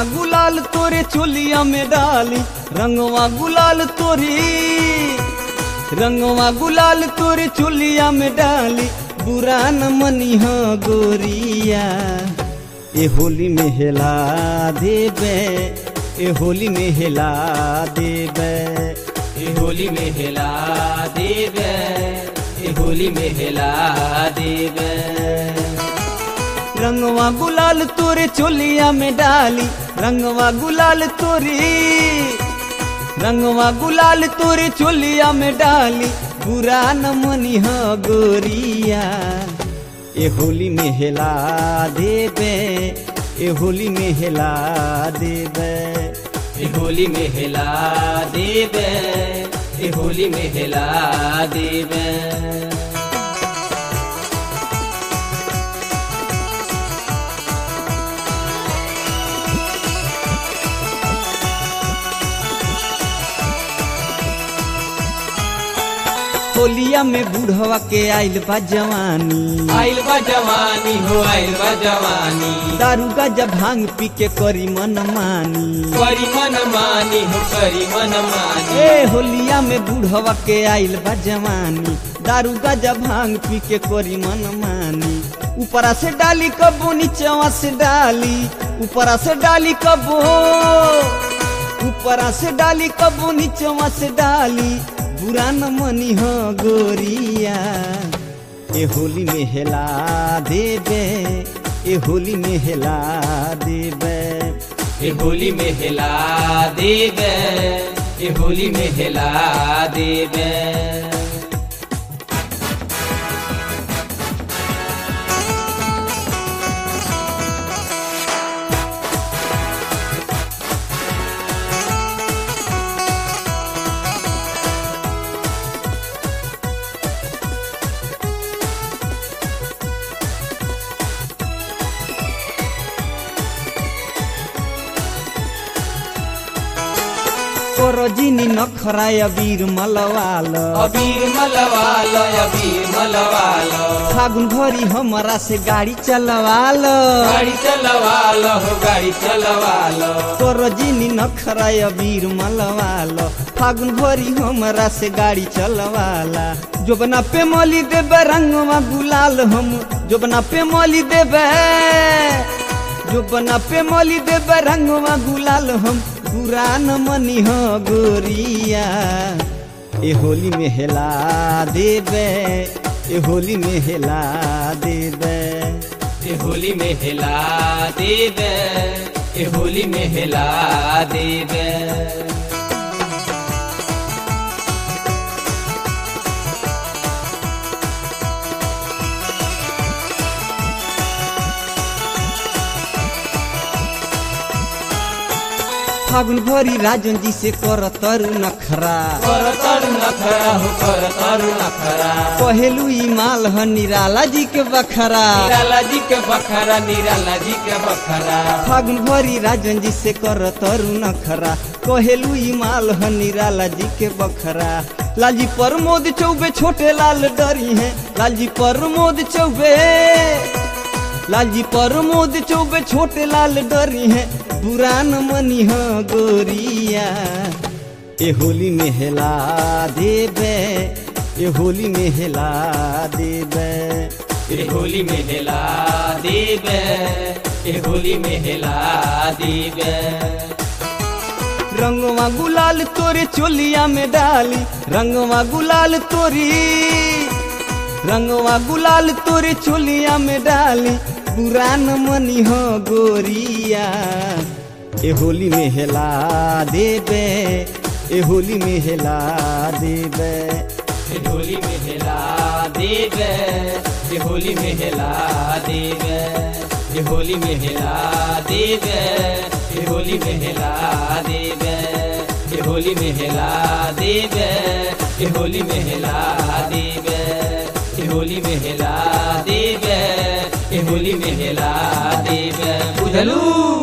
रंगवा गुलाल तोरे चोलिया में डाली रंगवा गुलाल तोरी रंगवा गुलाल तोरे चोलिया में डाली बुरा न मनी हो गोरिया ए होली में हेला देबे ए होली में हेला देबे ए होली में हेला देवे ए होली में हेला देवे रंगवा गुलाल तोरे चोलिया में डाली रंगवा गुलाल तोरी रंगवा गुलाल तोरे चोलिया में डाली बुरा न मनी हो गोरिया ए होली में हेला देबे ए होली में हेला देबे ए होली में हेला देवे ए होली में हेला देवे होलिया में बूढ़वा के आइल बा जवानी आइल बा जवानी हो आइल बा जवानी दारू गाजा भांग पी के करी मन मानी करी मन मानी हो करी मन मानी ए होलिया में बूढ़वा के आइल बा जवानी दारू गाजा भांग पी के करी मन मानी ऊपरा से डाली कबो नीचवा से डाली ऊपरा से डाली कबो ऊपरा से डाली कबो नीचवा से डाली बुरा न मनी हो गोरिया ए होली में हेला देबे ए होली में हेला देबे ए होली में हेला देवे ए होली में हेला देवे कोरोजिनी नखराय वीर मलवाल अबीर मलवाल अबीर मलवाल फागुन भरी हमरा से गाड़ी चलवाल गाड़ी चलवाल हो गाड़ी चलवाल कोरोजिनी नखराय वीर मलवाल फागुन भरी हमरा से गाड़ी चलवाला जोबना पे मली देबे रंगवा गुलाल हम जोबना पे मली देबे जोबना पे मली देबे रंगवा गुलाल हम बुरा न मनी हो गोरिया ए होली में हेला देबे ए होली में हेला देबे ए होली में हेला देवे ए होली में हेला देवे फागुन भरी राजन जी से कर तरु नखरा कर तरु नखरा हो कर तरु नखरा कहेलू ई माल ह निराला जी के बखरा निराला जी के बखरा निराला जी के बखरा फागुन भरी राजन जी से कर तरु नखरा कहेलू ई माल ह निराला जी के बखरा लालजी प्रमोद चौबे छोटे लाल डरी हैं लालजी प्रमोद चौबे लालजी प्रमोद चौबे छोटे लाल डरी हैं बुरान मनी हो गोरिया ए होली में हेला देबे ए होली में हेला देबे ए होली में हेला देवे ए होली में हेला देवे रंगवा गुलाल तोरे चोलिया में डाली रंगवा गुलाल तोरी रंगवा गुलाल तोरे चोलिया में डाली पुरान मनी हो गोरिया ए होली में हेला देबे ए होली में हेला देबे ए होली में हेला देवे ए होली में हेला देवे ए होली में हेला देवे ए होली में हेला देवे ए होली में हेला देवे ए होली में हेला देवे ए होली में हेला देवे ए होली में हेला देवे बुझलू